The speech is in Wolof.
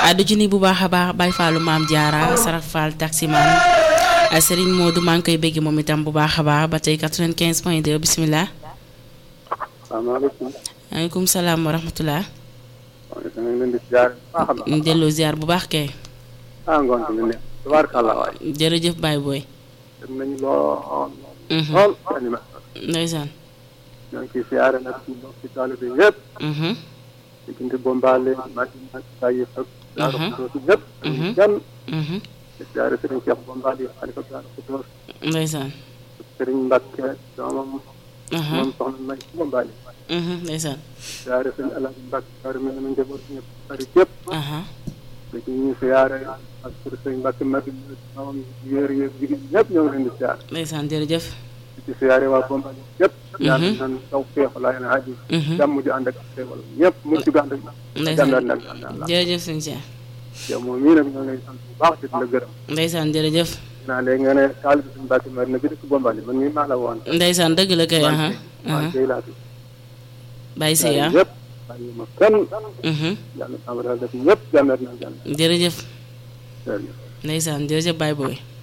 du ci ni bu baax a baax Baye Fallou Maam Diarra Saraf Fall taximan Serigne Modou maa ngi koy bégg moom itam bu baax a baax ba tey 95 point 2 bisimilah. salaamaaleykum. maaleykum salaam wa rahmatulah. waaw da ngay leen di ziar bu baax a baax. delloo ziar bu baax kay. ah ngoon bi ne tubaarkàlla waay. jërëjëf Baye Boy. dem nañu lool. lool animation. ndeysaan. ñoo ngi ciy ziare nag suñu mbokki taalibe yëpp. diggante Bombale Madina Taïf ak. Daaru Xudoos yëpp. dañuy gan. di ziare Serigne Cheikh Bombale xalifa Daaru Xudoos. ndeysaan. Serigne Mbacke doomam. moom soxna May Bombale. ndeysaan. ziare Serigne El Hadj Mbacke Daaru mel na njaboot ñëpp bari yëpp. léegi ñu ziare ak Serigne Mbacke Madina doomam yéer yéer jigéen ñëpp ñoo ngi leen di ziare. ndeysaan jërëjëf. ci siyaare waa Bombali yëpp. ñaan nan taw feex laa yéen a xaji. jàmm ju ànd ak xéewal ñëpp mucc gu ànd ak. ndeysaan nag jërëjëf sëñ Cheikh. yow moom mii nag ñoo ngi lay sant bu baax di la gërëm. ndeysaan jërëjëf. naa léegi nga ne taalibe suñu Mbàkke Madina bi dëkk Bombali man mii maa la woon. ndeysaan dëgg la kay. waaw kay laa fi. Baye Seye ah yëpp bàyyi ma kenn. yàlla na def ñëpp jàmmeet na jàmm. jërëjëf. jërëjëf. ndeysaan jërëjëf Baye Boy.